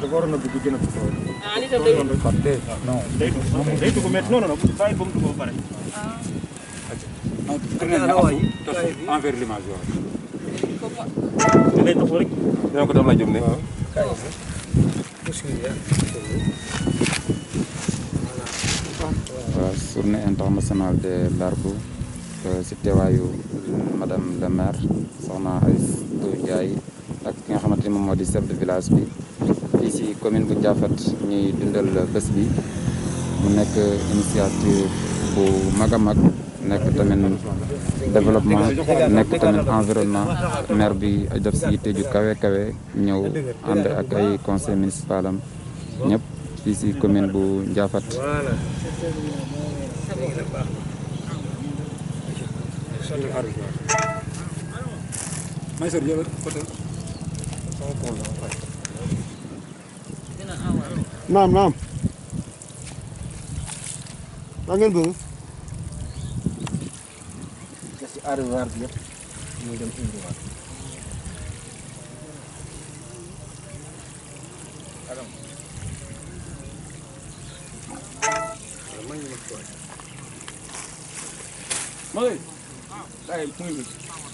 dafa waroon a dugg gën a taxaw. ah li tam day kon de non day dugg day dugg mais non non non bàyyi ba mu dugg ba pare. non tourné na afu tos envers l'image waaw da ngay taxaw rek. dina ko def la jëm ne waaw journée internationale de l'arbre si teewaayu madame le maire soxna Aïssatou Ndiaye ak ki nga xamante ni moom moo di chef de village bi fii si commune bu Ndiaffate ñuy dundal bés bi mu nekk initiative bu mag a mag nekk tamit développement nekk tamit environnement maire bi def si yitte ju kawe kawe ñëw ànd ak ay conseil municipal am ñëpp fii si commune bu Ndiaffate may sor jëlal côté dina awal. naam naam. maa ngeen bëgg. des ci arrière bi yëpp muy dem indiwaat. mooy ay muy